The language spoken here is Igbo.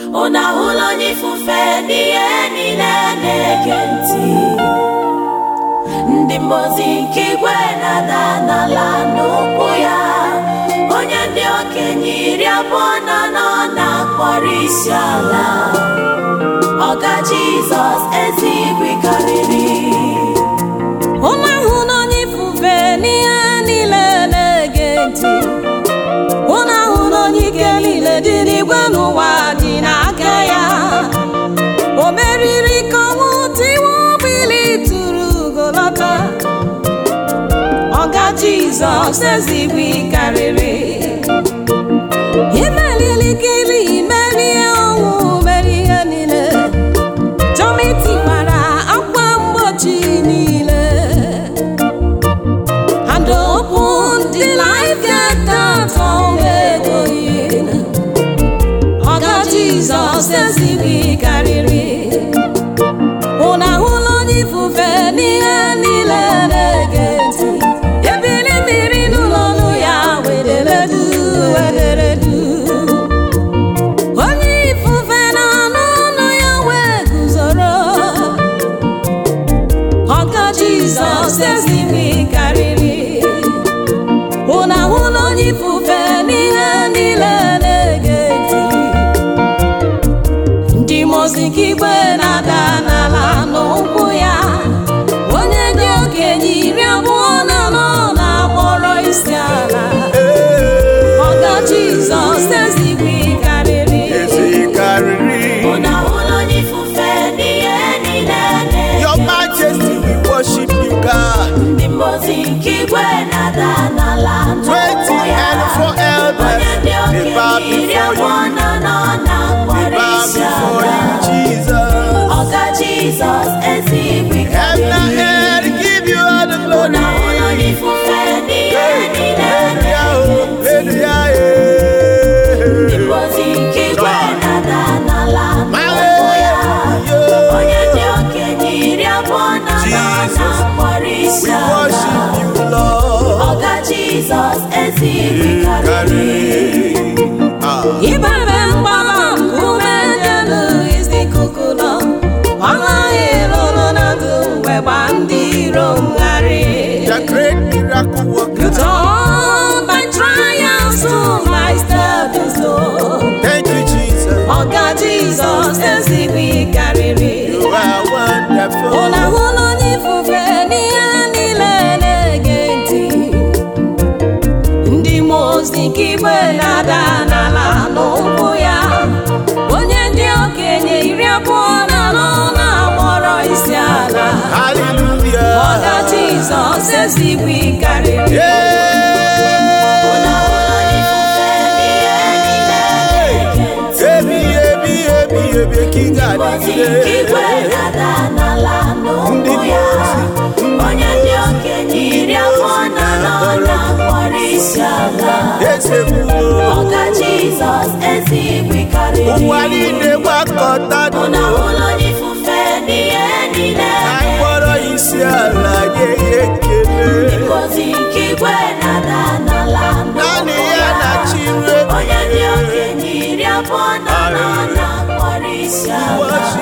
unu ahụla onye ifufe n'ihe niile na-ege ntị ndị mmozi nke igwe na-ada n'ala n'ụkwụ ya onye ndị okenye iri abụọ na anọ na-akpọrọ isi ala ọga jizọs ezi igwe karịrị Unu ahụ na onye ifufe n'ihe niile na-ege ntị unu ahụ na onye ike niile dị n'igwe n'ụwa dị n'aka ya o meriri ka ọnwụ tiwa ogbili tụrụ ugolọta ọga jizọs ezigbo karịrị imelili kiri merie ọnwụ mere ihe niile Tommy tiwara akwa mgbochi niile and opened the life gate that egoghị ọga Jizọs ezigbo karịrị unu ahụla onye ifufe n'ihe niile na-ege ntị ebili mmiri n'ụlọ ọnụ ya wederedu wederedu onye ifufe na-anụ ọnụ ya wee guzoro ọka jizọs ezigbo karịrị unu ahụla onye ifufe n'ihe niile na-ege ntị ndị mozi nke igwe na-ada n'ala n'ụkwụ ya onye dị okenye iri abụọ na anọ na-akpọrọ isi ala ọga jizọs ezigbo karịrị ezi karịrị unu ahụla onye ifufe n'ihe niile Your na-ege Majesty, we worship you, God. ndị mmozi nke igwe na-ada n'ala Twenty n'ụkwụ ya and four elders, onye ndị they bow okenye iri before abụọ you. na anọ They na-akpọrọ bow isi before ala you, Jesus. ọga jizọs ezigbo Heaven and karịrị earth give you all the unu glory. ahụla onye ifufe n'ihe niile Hallelujah, oh, na-ege hallelujah, ndị yeah. mmozi nke igwe na-ada n'ala n'ụkwụ ya Hallelujah. onye dị okenye iri abụọ na anọ Jesus, na-akpọrọ isi We ala worship you, Lord. ọga jizọs ezigbo karịrị Ah. Ibebe mgbaba nkume dị elu isi ikuku nọ ọlaghị lụrụ na ndụ mgbe gba ndị iro ngharị The great miracle worker. Turn my trials to my stepping stone Thank you, Jesus. ọga Jizọs ezigbo karịrị You are wonderful. unu ahụla onye ifufe n'ihe niile na-ege ntị ndị mmụọ ozi nke igwe na-ada n'ala n'ụkwụ ya onye ndị okenye iri abụọ na anọ na-akpọrọ isi ala ọga Hallelujah. Jizọs ezigbo karịrị unu ahụla onye ifufe n'ihe niile na-ege ntị Ebi, ebi, ebi, ebi, King mmozi nke igwe Adonai. na-ada n'ala n'ụkwụ ya onye ndị okenye iri abụọ na anọ na-akpọrọ isi ala Ezebuo. ọga jizọs ezigbo karịrị Ụwa niile gbakọta unu n'ụlọ. ahụla onye ifufe n'ihe niile Anyị kpọrọ isi ala nye ya ekele. mmozi nke igwe na-ada n'ala Naanị n'ụkwụ ya ya na Chineke. onye ndị okenye iri abụọ na anọ na-akpọrọ isi ala Worship